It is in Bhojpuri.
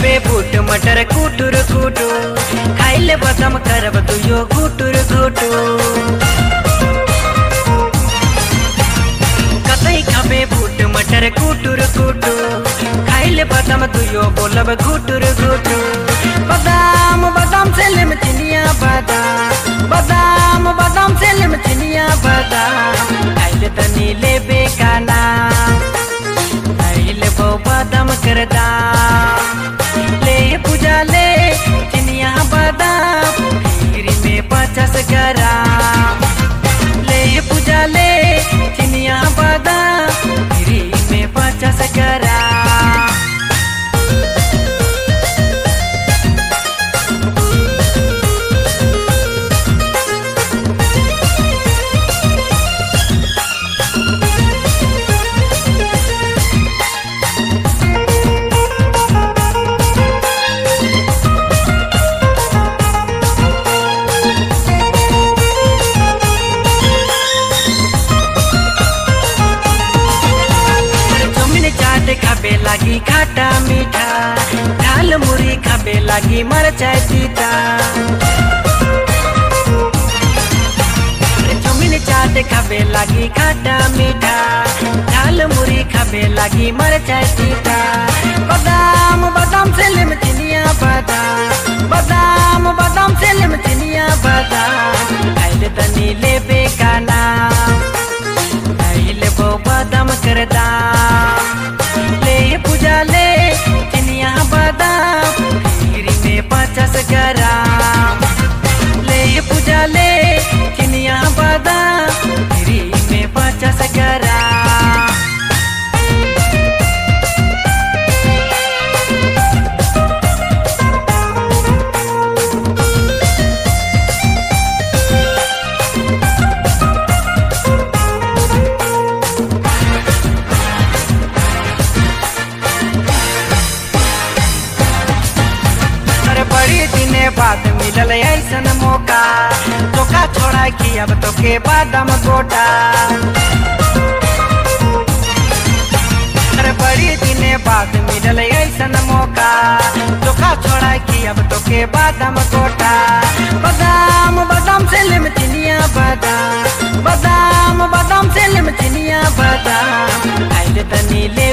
खाबे बूट मटर कुटुर कुटु खाइले बदम करब तुयो घुटुर घुटु कतै खाबे बूट मटर कुटुर कुटु खाइले बदम तुयो बोलब घुटुर घुटु बदाम बदाम से लेम चिनिया बदाम बदाम बदाम से लेम चिनिया बदाम खाइले तनी लेबे काना खाइले बो बदाम करदा ले पूजा ले चिनिया बदाम खीर में पचास ग्राम ले पूजा ले चिनिया बदाम खीर में पचास ग्राम चौमिन चाट खाबे लागी खाटा मीठा दाल मुरी खाबे लागी मरचाई तीता चौमिन चाट खाबे लागी खाटा मीठा दाल मुरी खाबे लागी मरचाई तीता बादाम बादाम से लेम चिनिया बादाम बादाम बादाम से लेम चिनिया बादाम खाइले तनी लेबे काना खाइले बो बादाम करदा ले पूजा ले चिनिया बादाम खीर में पचास ग्राम ले पूजा ले चिनिया बादाम खीर में पचास ग्राम अरे बड़ी दिने बाद मिलल ऐसन मौका चोखा छोड़ा की अब तो के बादाम गोटा अरे बड़ी दिने बाद मिलल ऐसन मौका चोखा छोड़ा की अब तो के बादाम गोटा बादाम बादाम से लेम चिनिया बादाम बादाम बादाम से लेम चिनिया बादाम खाइले तनी ले